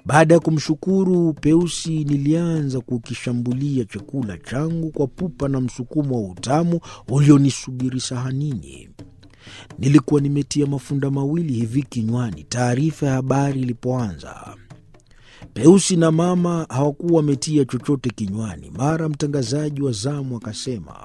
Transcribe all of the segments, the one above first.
Baada ya kumshukuru Peusi, nilianza kukishambulia chakula changu kwa pupa na msukumo wa utamu ulionisubiri sahanini. Nilikuwa nimetia mafunda mawili hivi kinywani taarifa ya habari ilipoanza. Peusi na mama hawakuwa wametia chochote kinywani. Mara mtangazaji wa zamu akasema,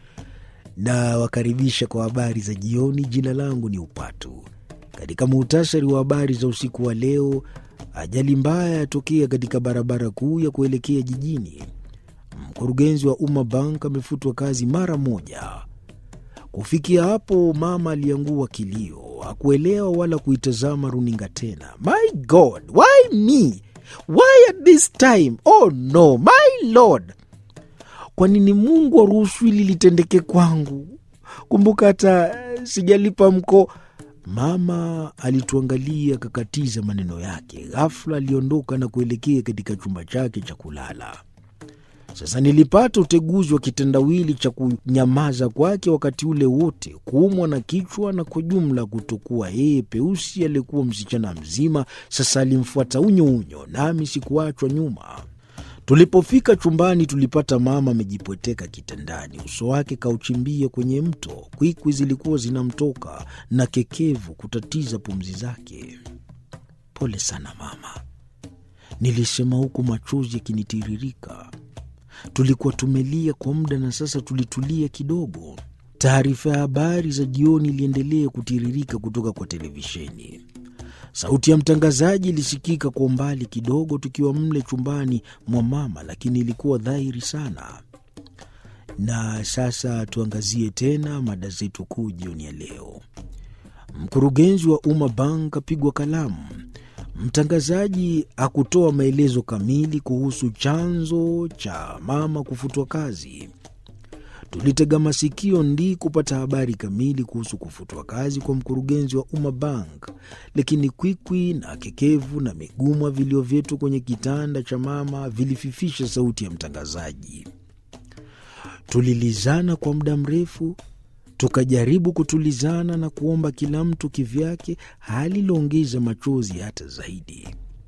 na wakaribisha kwa habari za jioni. Jina langu ni Upatu. Katika muhtasari wa habari za usiku wa leo, ajali mbaya yatokea katika barabara kuu ya kuelekea jijini. Mkurugenzi wa Umma Bank amefutwa kazi mara moja. Kufikia hapo, mama aliangua kilio, hakuelewa wala kuitazama runinga tena. My God, why me? Why at this time? Oh no, my Lord, kwa nini Mungu aruhusu hili litendeke kwangu? Kumbuka hata sijalipa mko. Mama alituangalia akakatiza maneno yake. Ghafla aliondoka na kuelekea katika chumba chake cha kulala. Sasa nilipata uteguzi wa kitendawili cha kunyamaza kwake wakati ule wote, kuumwa na kichwa na kwa jumla kutokuwa yeye. Peusi aliyekuwa msichana mzima sasa alimfuata unyo unyo, nami sikuachwa nyuma. Tulipofika chumbani, tulipata mama amejipweteka kitandani, uso wake kauchimbia kwenye mto. Kwikwi zilikuwa zinamtoka na kekevu kutatiza pumzi zake. Pole sana mama, nilisema huku machozi yakinitiririka. Tulikuwa tumelia kwa muda na sasa tulitulia kidogo. Taarifa ya habari za jioni iliendelea kutiririka kutoka kwa televisheni. Sauti ya mtangazaji ilisikika kwa umbali kidogo, tukiwa mle chumbani mwa mama, lakini ilikuwa dhahiri sana. Na sasa tuangazie tena mada zetu kuu jioni ya leo. Mkurugenzi wa Umma Bank apigwa kalamu. Mtangazaji hakutoa maelezo kamili kuhusu chanzo cha mama kufutwa kazi. Tulitega masikio ndi kupata habari kamili kuhusu kufutwa kazi kwa mkurugenzi wa Umma Bank, lakini kwikwi na kekevu na migumwa vilio vyetu kwenye kitanda cha mama vilififisha sauti ya mtangazaji. Tulilizana kwa muda mrefu, tukajaribu kutulizana na kuomba kila mtu kivyake, hali iliongeza machozi hata zaidi.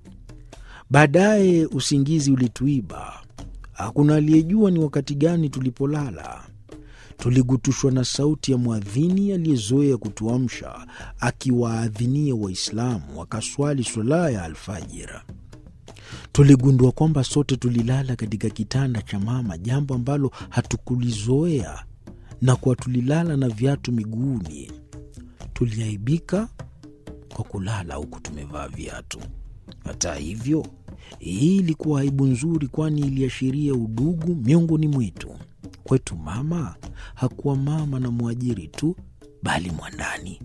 Baadaye usingizi ulituiba. Hakuna aliyejua ni wakati gani tulipolala. Tuligutushwa na sauti ya mwadhini aliyezoea kutuamsha akiwaadhinia Waislamu wakaswali swala ya alfajira. Tuligundua kwamba sote tulilala katika kitanda cha mama, jambo ambalo hatukulizoea na kuwa tulilala na viatu miguuni. Tuliaibika kwa kulala huku tumevaa viatu. Hata hivyo, hii ilikuwa aibu nzuri, kwani iliashiria udugu miongoni mwetu. Kwetu mama hakuwa mama na mwajiri tu, bali mwandani.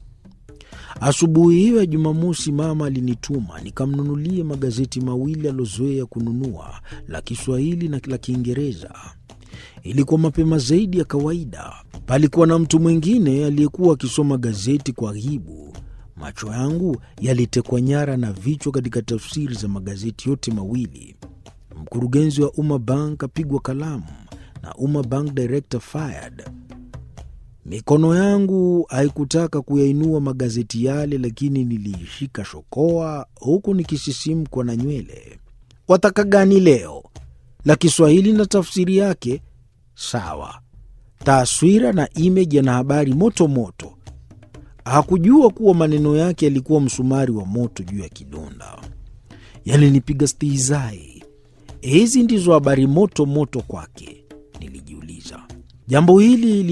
Asubuhi hiyo ya Jumamosi, mama alinituma nikamnunulie magazeti mawili aliozoea kununua, la Kiswahili na la Kiingereza. Ilikuwa mapema zaidi ya kawaida. Palikuwa na mtu mwingine aliyekuwa akisoma gazeti kwa ghibu. Macho yangu yalitekwa nyara na vichwa katika tafsiri za magazeti yote mawili. Mkurugenzi wa Umma Bank apigwa kalamu na Umma Bank director fired. Mikono yangu haikutaka kuyainua magazeti yale, lakini niliishika shokoa huku nikisisimkwa na nywele. Wataka gani leo? La Kiswahili na tafsiri yake sawa, taswira na imeji yana habari moto moto. Hakujua kuwa maneno yake yalikuwa msumari wa moto juu ya kidonda. Yalinipiga stihizai. Hizi ndizo habari moto moto kwake, nilijiuliza. Jambo hili